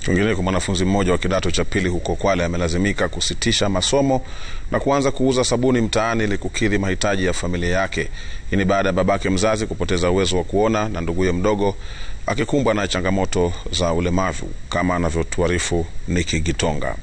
Kwingineko, mwanafunzi mmoja wa kidato cha pili huko Kwale amelazimika kusitisha masomo na kuanza kuuza sabuni mtaani ili kukidhi mahitaji ya familia yake. Hii ni baada ya babake mzazi kupoteza uwezo wa kuona na nduguye mdogo akikumbwa na changamoto za ulemavu, kama anavyotuarifu Niki Gitonga.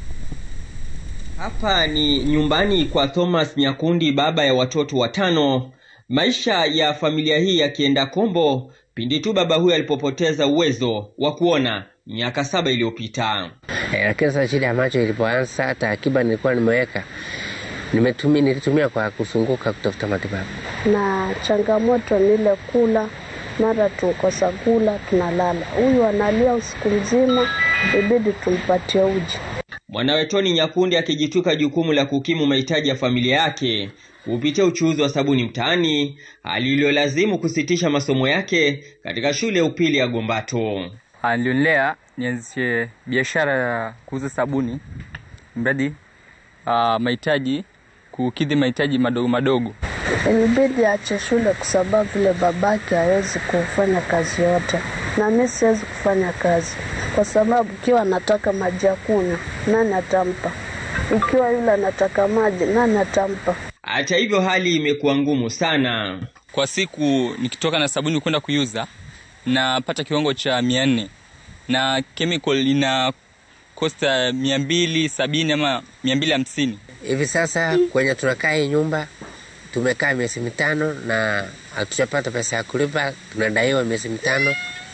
Hapa ni nyumbani kwa Thomas Nyakundi, baba ya watoto watano. Maisha ya familia hii yakienda kombo pindi tu baba huyo alipopoteza uwezo wa kuona miaka saba iliyopita. Eh, lakini sasa shida ya macho ilipoanza, hata akiba nilikuwa nimeweka nimetumia, nilitumia kwa kusunguka kutafuta matibabu. na changamoto ni ile kula, mara tukosa kula, tunalala. Huyu analia usiku mzima, ibidi tumpatie uji. Mwanawe Toni Nyakundi akijituka jukumu la kukimu mahitaji ya familia yake kupitia uchuuzi wa sabuni mtaani, hali iliyolazimu kusitisha masomo yake katika shule ya upili ya Gombato. alionelea nianzishe biashara ya kuuza sabuni mradi ah, mahitaji kukidhi mahitaji madogo madogo. Ilibidi aache shule kwa sababu vile babake hawezi kufanya kazi yote, na mi siwezi kufanya kazi kwa sababu ikiwa anataka maji ya kunywa, nani atampa? Ikiwa yule anataka maji, nani atampa? Hata hivyo, hali imekuwa ngumu sana. Kwa siku nikitoka na sabuni kwenda kuiuza napata kiwango cha mia nne na chemical ina kosta mia mbili sabini ama mia mbili hamsini. Hivi sasa kwenye tunakaa hii nyumba tumekaa miezi mitano na hatujapata pesa ya kulipa, tunadaiwa miezi mitano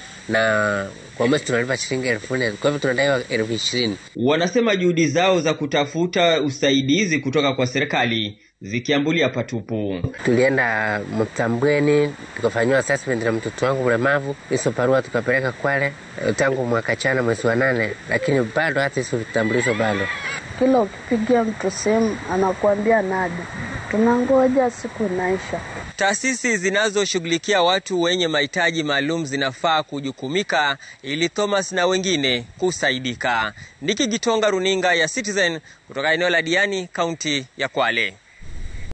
na kwa mwezi tunalipa shilingi elfu nne kwa hivyo tunadaiwa elfu ishirini. Wanasema juhudi zao za kutafuta usaidizi kutoka kwa serikali zikiambulia patupu. Tulienda Mtambweni tukafanyiwa assessment na mtoto wangu mlemavu, hizo barua tukapeleka Kwale eh, tangu mwaka chana mwezi wa nane, lakini bado hata hizo vitambulisho bado Kila ukipigia mtu simu anakuambia nada, tunangoja siku inaisha. Taasisi zinazoshughulikia watu wenye mahitaji maalum zinafaa kujukumika ili Thomas na wengine kusaidika. Niki Gitonga, runinga ya Citizen kutoka eneo la Diani, kaunti ya Kwale.